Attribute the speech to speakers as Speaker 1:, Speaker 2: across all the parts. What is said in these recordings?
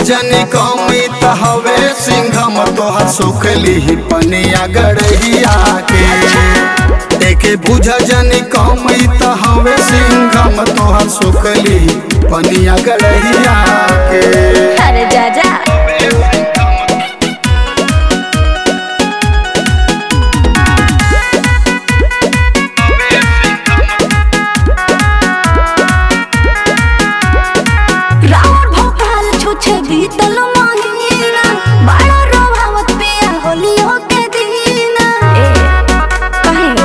Speaker 1: जनी कमी त हवे सिंघम तोहर सुखली पनिया गड़हिया के एके बुझ जनी कमी त हवे सिंघम तोहर सुखली पनिया गड़हिया के
Speaker 2: अरे जा जा रावण भोपाल छुछे बीतल महीना बड़ा रोभावत पिया होलियो के दीना ए कहीं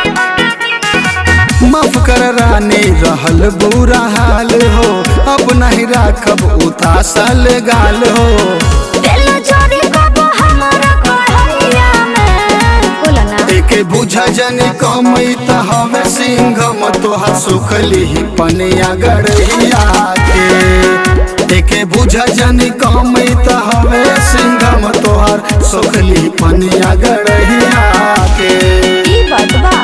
Speaker 1: माफ कर रानी रहल बुरा हाल हो अब नहीं राखब उतासल गाल हो
Speaker 2: दिल जोरी कबो हमारा कोहैया में बोला ना
Speaker 1: एके बुझ जनी कमी त हवे सिंघम तोहर सुखली पनिया गड़हिया के एके बुझ जनी कमी त हवे सिंघम तोहर सुखली पनिया गड़हिया के
Speaker 2: ई बात बा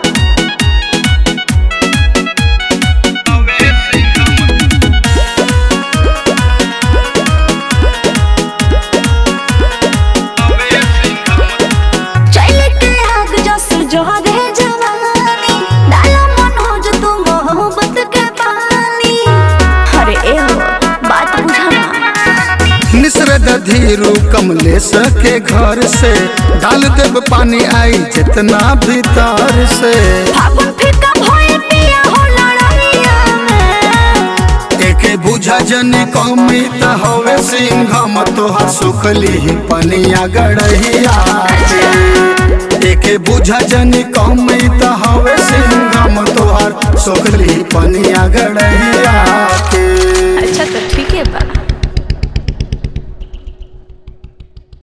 Speaker 2: चल के आग जसर जोहरे जवानी डाला मन हो जो तू मोहब्बत के पानी अरे ए हो बात बुझाना
Speaker 1: निसरद धीरू कमलेश के घर से डाल देब पानी आई जितना भीतर से
Speaker 2: फागुन फीका भइल पिया हो लड़ाइया में
Speaker 1: एके बुझा जनी कमी त हवे सिंघम तोहर सुखली पनिया गड़हिया के एके बुझा जनी कमी त हवे सिंघम तोहर सुखली पनिया गड़हिया